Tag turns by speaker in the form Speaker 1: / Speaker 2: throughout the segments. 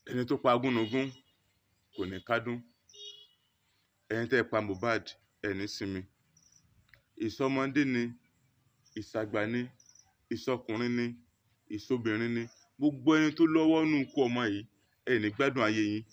Speaker 1: ẹni tó pa agúnnugún kò ní kádùn ẹni tẹ́ ẹ pa Mohbad ẹni sinmi ìsọmọdé ni ìsàgbà ni ìsọkùnrin ni ìsọbìnrin ni gbogbo ẹni tó lọ́wọ́ nù kú ọmọ yìí ẹni gbádùn ayé yín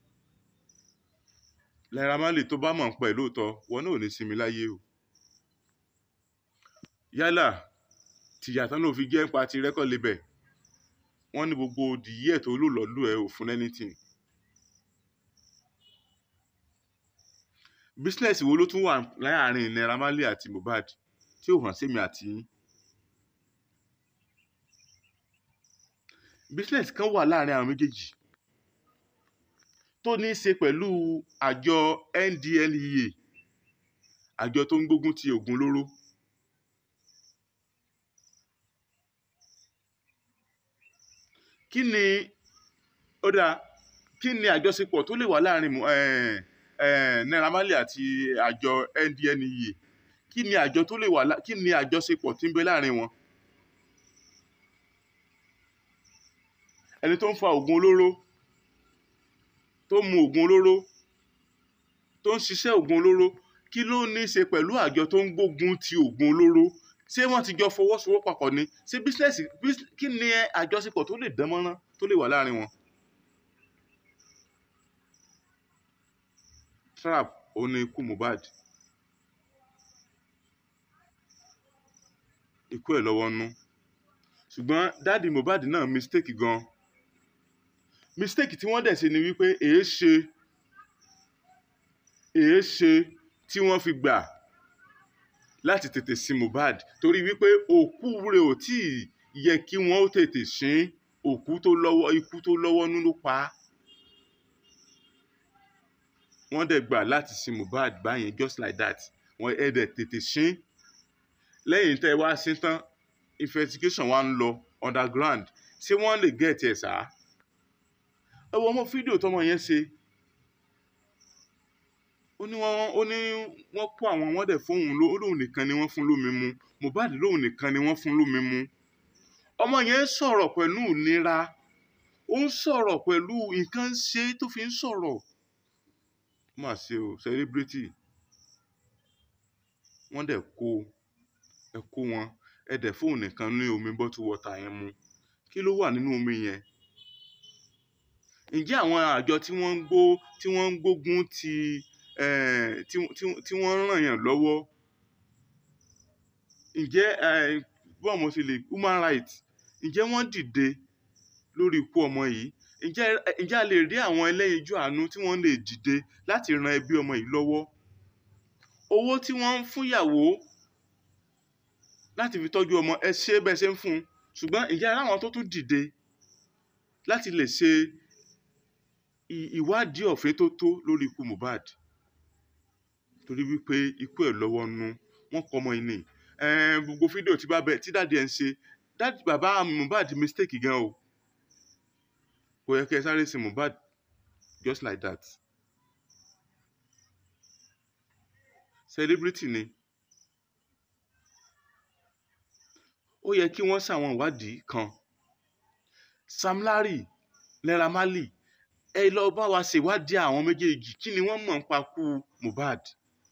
Speaker 1: Naira Marley tó bá mọ̀ ń pẹ́ lóòótọ́ wọn náà ò ní sinmi láyé o yálà tìyàtọ̀ ló fi jẹ́ ń pa ti rẹ́kọ̀ lebẹ̀ wọ́n ní gbogbo dìyí ẹ̀ tó lò lọ́lù ẹ̀ ò fún anything business wo ló tún wà láàrin Naira Marley àti Mohbad tí ò hàn sí mi àti yín business kan wà láàrin àwọn méjèèjì tó ní í ṣe pẹ̀lú àjọ NDLEA àjọ tó ń gbógun ti oògùn olóró kí ni ó dáa kí ni àjọṣepọ̀ tó lè wà láàrin Mo- eh, eh, Naira Marley àti àjọ NDLEA kí ni àjọ tó lè wà lá- kí ni àjọṣepọ̀ tí ń bẹ láàrin wọn ẹni tó ń fa oògùn olóró tó ń mu oògùn olóró tó ń ṣiṣẹ́ oògùn olóró kí ló ní í ṣe pẹ̀lú àjọ tó ń gbógun ti oògùn olóró ṣé wọ́n ti jọ fọwọ́sowọ́pọ̀ papọ̀ ni ṣé bísínẹ́sì bís- kí ni àjọṣepọ̀ tó lè dán mọ́rán tó lè wà láàrin wọn. trap ó ní ikú Mohbad ikú ẹ̀ lọ́wọ́ nú ṣùgbọ́n dáàdi Mohbad náà mistake gan mistake tí wọ́n dẹ̀ ṣe ni wípé èé ṣe èé ṣe tí wọ́n fi gbà láti tètè sin Mohbad torí wípé òkú rẹ̀ ò tí ì yẹ kí wọ́n ó tètè sin òkú tó lọ́wọ́ ikú tó lọ́wọ́ nú ló pa á wọ́n dẹ̀ gbà láti sin Mohbad báyẹn just like that wọ́n ẹ̀ dẹ̀ tètè sin lẹ́yìn tẹ́ ẹ wá sí tán investigation wa ń lọ underground ṣé wọ́n lè get ẹ̀ sá ẹ wo ọmọ fídíò tọmọ yẹn ṣe ó ní wọ́n ó ní wọ́n kó àwọn wọ́n dẹ̀ fóun ló ó lóun nìkan ni wọ́n fún lómi mu Mohbad lóun nìkan ni wọ́n fún lómi mu ọmọ yẹn sọ̀rọ̀ pẹ̀lú ìnira ó ń sọ̀rọ̀ pẹ̀lú nǹkan ṣe tó fi ń sọ̀rọ̀ ó mà ṣe o celebrity wọ́n dẹ̀ kó ẹ kó wọn ẹ dẹ̀ fóun nìkan ní omi bottle water yẹn mu kí ló wà nínú omi yẹn ǹjẹ́ àwọn àjọ tí wọ́n ń gbó tí wọ́n ń gbógun ti eh, tí tí- tí wọ́n ń ràn yàn lọ́wọ́ ǹjẹ́ eh, bọ́ọ̀ mo ti lè human rights ǹjẹ́ wọ́n dìde lórí ikú ọmọ yìí ǹjẹ́ ǹjẹ́ a lè rí àwọn ẹlẹ́yinjú àánú tí wọ́n lè dìde láti ran ẹbí ọmọ yìí lọ́wọ́ owó tí wọ́n ń fúnyàwó láti fi tọ́jú ọmọ ẹ ṣe bẹ́ẹ̀ ṣe ń fún un ṣùgbọ́n ǹjẹ́ ara àwọn tó tún dìde láti lè ṣe ì- ìwádìí ọ̀fẹ́ tó tó lórí ikú Mohbad torí wípé ikú ẹ̀ lọ́wọ́ nú wọ́n kọ́ ọmọ yìí ni Ẹn, gbogbo fídíò tí bá bẹ tí dáàdi ẹ̀ ń ṣe dáàdi bàbá Mohbad mistake gan o kò yẹ kí ẹ sáré sin Mohbad just like that celebrity ni ó yẹ kí wọ́n ṣàwọn ìwádìí kan Sam Larry Naira Marley ẹ lọ bá wa ṣèwádìí àwọn méjèèjì kí ni wọ́n mọ̀ nípa kú Mohbad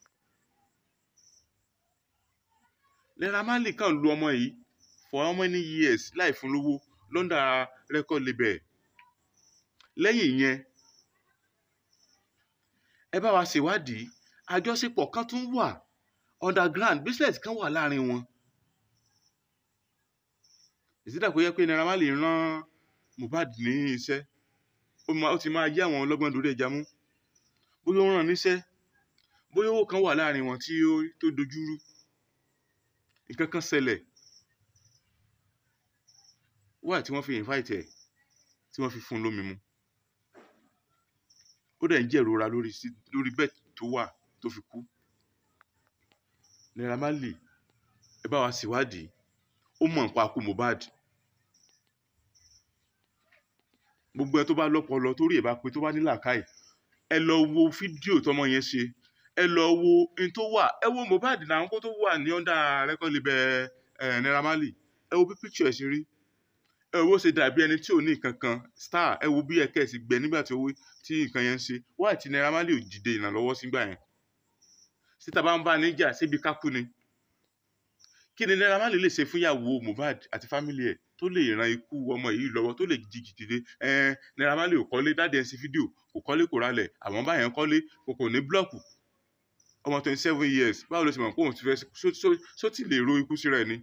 Speaker 1: Naira Marley kàn lu ọmọ yìí for how many years láì fún lówó lọ́ndà record label lẹ́yìn ìyẹn ẹ bá wa ṣèwádìí àjọṣepọ̀ kan tún wà underground business kan wà láàrin wọn ìsídà kó yẹ pé Naira Marley rán Mohbad ní iṣẹ́ ó máa- ó ti máa yá àwọn ọlọ́gbọ́n lórí ẹja mú bóyá ó rán níṣẹ́ bóyá owó kan wà láàrin wọn tí ó tó dojúrú nǹkan kan ṣẹlẹ̀ wáyà tí wọ́n fi invite ẹ̀ tí wọ́n fi fún un lómi mu ó dẹ̀ ń jẹ̀rora lórí sí lórí bẹ́ẹ̀ tó wà tó fi kú Naira Marley ẹ bá wa ṣèwádìí ó mọ̀ nípa kú Mohbad gbogbo ẹ tó bá lọ́pọlọ torí ẹ̀ bá pé tó bá ní làákàyè ẹ lọ wo fídíò tọmọ yẹn ṣe ẹ lọ wo n tó wà ẹ wo Mohbad náà kó tó wà ní ọ̀dà rẹ́kọ̀lì bẹ ẹ Naira Marley ẹ wo bí píkṣọ ẹ ṣe rí ẹ wo ṣe dàbí ẹni tí ò ní nǹkan kan star ẹ wo bí ẹkẹ sì gbẹ nígbà tí owó tí nǹkan yẹn ń ṣe wáyé tí Naira Marley ò dìde ìrànlọ́wọ́ sígbà yẹn síta bá ń bá níjà síbi kákú ni kí ni Naira Marley lè ṣe fún ìyàwó Mohbad àti fámìlì ẹ̀ tó lè ran ikú ọmọ yìí lọ́wọ́ tó lè jí dìde ẹn Naira Marley ò kọ́lé dáadé ẹ̀ sí fídíò kò kọ́lé kò ralẹ̀ àwọn báyẹn kọ́lé kò kò ní blọ́ọ̀kù ọmọ twenty seven years báwo ló ṣe mọ̀ pé òun ti fẹ́ só- só- só ti lè ro ikú síra ẹ̀ ni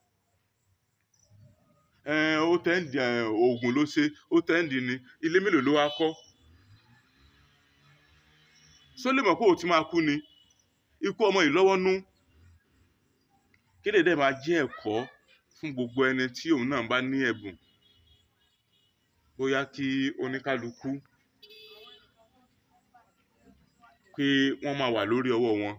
Speaker 1: ẹn ó tẹ́ǹdì ẹn, oògùn ló ṣe ó tẹ́ǹdì ni ilé mélòó ló wá kọ́ só lè mọ̀ pé òun ti máa kú ni ikú ọmọ yìí lọ́wọ́ nú kéde dẹ́ máa jẹ́ ẹ̀kọ́ fún gbogbo ẹni tí òun náà bá ní ẹ̀bùn bóyá kí oníkálukú pé wọ́n máa wà lórí ọwọ́ wọn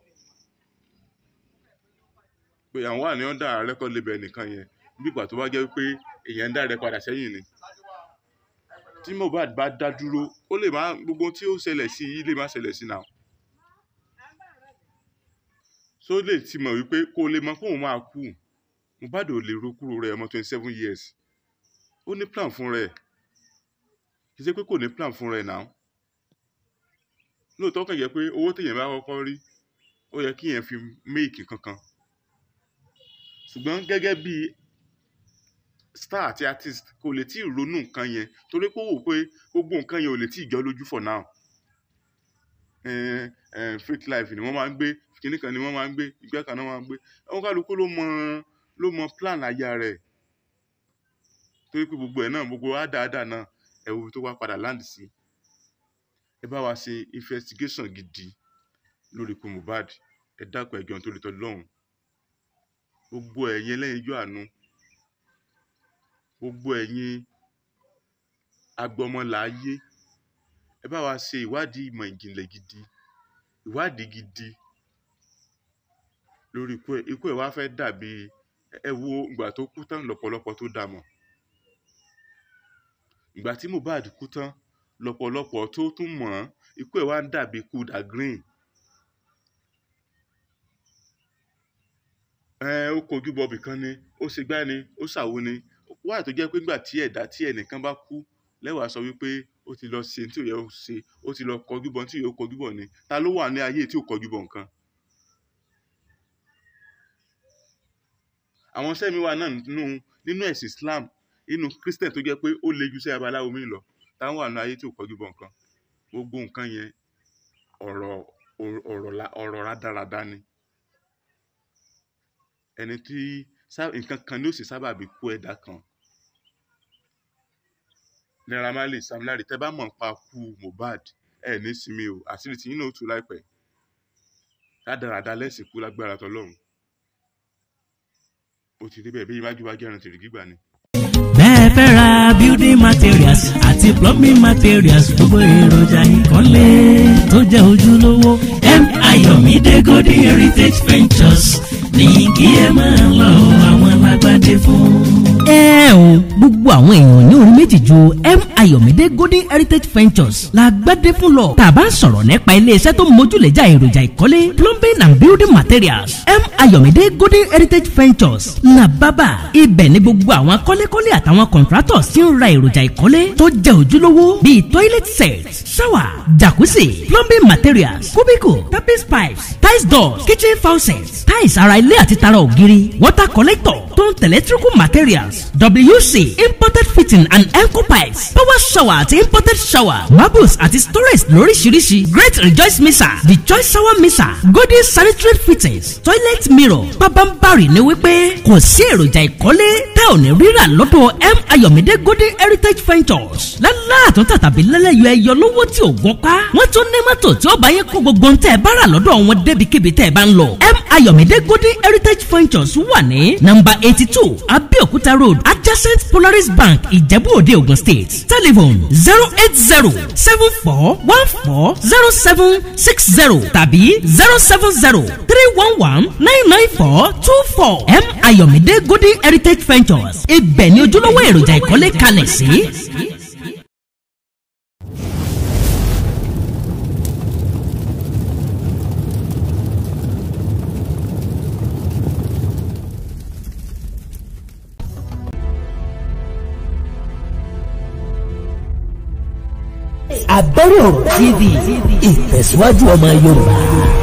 Speaker 1: pé àwọn wà ní ọ̀dà rẹ́kọ̀d label nìkan yẹn bí ìgbà tó bá jẹ́ pé èèyàn ń dá rẹ padà sẹ́yìn ni tí Mohbad bá dá dúró ó lè má gbogbo ohun tí ó ṣẹlẹ̀ sí i lè má ṣẹlẹ̀ sí náà so lè ti mọ̀ wípé kó lè mọ̀ pé òun máa kú Mohbad ò lè ro kúrò rẹ̀ ọmọ twenty seven years ó ní plan fún rẹ̀ kì í ṣe pé kò ní plan fún rẹ̀ náà lóòótọ́ kàn jẹ́ pé owó téèyàn bá kọ́kọ́ rí ó yẹ kí yẹn fi méèkì kankan ṣùgbọ́n gẹ́gẹ́ bí star àti artist kò lè tí ì ronú nǹkan yẹn torí pé ó wò pé gbogbo nǹkan yẹn ò lè tí ì jọ lójú for now eh, eh, fake life ni wọ́n máa ń gbé kinní kan ni wọ́n máa ń gbé ìgbẹ́ kan náà máa ń gbé àwọn kálukú ló mọ ló mọ plan aya rẹ̀ torí pé gbogbo ẹ̀ náà gbogbo àdáadáa náà ẹ̀ wo ibi tó wá padà land sí ẹ bá wa ṣe investigation gidi lórí ikú Mohbad ẹ dákun ẹjọ tó lè tọ́ lọ́hùn gbogbo ẹ̀yin ẹlẹ́yinjú àánú gbogbo ẹ̀yin agbọmọláyé ẹ bá wa ṣe ìwádìí ìmọ̀ ìjìnlẹ̀ gidi ìwádìí gidi lórí ikú ẹ̀ ikú ẹ̀ wá fẹ́ dàbí ẹ wo ìgbà tó kú tán lọ́pọ̀lọpọ̀ tó dà mọ̀ ìgbà tí Mohbad kú tán lọ́pọ̀lọpọ̀ tó tún mọ̀ ọ́n ikú ẹ̀ wá ń dàbí ikú da green ẹ ó kojú bọbì kan ni ó ṣe gbá ni ó ṣàwo ni wáyà tó jẹ́ pé nígbà tí ẹ̀dá tí ẹnìkan bá kú lẹ́wàá sọ wípé ó ti lọ ṣe tí ò yẹ ó ṣe ó ti lọ kọjú bọ tí ò yẹ ó kọjú bọ ni ta ló wà ní ayé tí ò kọjú bọ nǹkan. àwọn sẹ́mi wà náà nínú nínú ẹ̀sìn Islam nínú Christian tó jẹ́ pé ó le ju sí abaláwo mi lọ táwọn wà ní ayé tí ò kọjú bọ nǹkan gbogbo nǹkan yẹn ọ̀rọ̀ ọ̀rọ̀ la- ọ̀rọ̀ rádaràda ni ẹni tí sá- nǹkan kan ní ó sì sábà bí kú ẹ̀dá kan Naira Marley Sam Larry tẹ́ bá mọ̀ nípa kú Mohbad ẹ ní sinmi o àṣírí tí yín náà ó tú láìpẹ́ rádaràda lẹ́sìn kú lágbára tọlọ́run ó ti rí bẹ́ẹ̀ bí iwájú bá jẹ́rán tìrì gbígbà ni.
Speaker 2: bẹ́ẹ̀ fẹ́ ra building materials àti plumbing materials gbogbo èròjà ìkọ́lé tó jẹ́ ojúlówó m ayọ̀mídé golden heritage ventures ní kí ẹ máa lọ àwọn alágbádé fún. ẹ o gbogbo àwọn èèyàn ní orí méjì ju m ayọ̀mídé golden heritage ventures la gbádé fún lọ tàbá sọ̀rọ̀ nípa iléeṣẹ́ tó mójúlẹ̀jà èròjà ìkọ́lé plumbing and building materials m ayọ̀mídé golden heritage ventures la bábà ibẹ̀ ní gbogbo àwọn kọ́lékọ́lé àtàwọn contractors tí ń ra èròjà ìkọ́lé tó jẹ́ ojúlówó bíi toilet set shower jacuzzi plumbing materials cubicle tapis pipes tiles doors kitchen faucets tiles ara ilé àti tara ògiri water collector tó ń tẹ̀lé electrical materials wc imported fitting and eco pipes power shower àti imported shower marbles àti storage lóríṣiríṣi great rejoice mixer the choice shower mixer golden sanitary fittings toilet mirror pabambari ni wípé kò sí èròjà ìkọ́lé tẹ́ ò ní rírà lọ́dọ̀ m ayọ̀mídé golden heritage ventures lálá àtúntà tàbí lẹ́lẹ́yọ ẹyọ lówó tí ò gbọ́ pa wọ́n tún ní mọ́tò tí ó bá yẹ kó gbogbo ń tẹ́ ẹ bá rà lọ́dọ̀ wọn débikíbi tẹ́ ẹ bá ń lọ m ayọ̀mídé golden heritage ventures wà ní nọ́mbà eighty two abeokuta road adjacent polaris bank ìjẹ̀bú òde ogun state telephone zero eight zero seven four one four zero seven six zero tàbí zero seven zero three one one nine nine four two four m ayọ̀mídé golden heritage ventures ibẹ̀ ni ojúlówó èròjà ìkọ́lé kalẹ̀ sí.
Speaker 3: Abẹ́rẹ́ ọ̀rọ̀ TV ìtẹ̀síwájú ọmọ Yorùbá.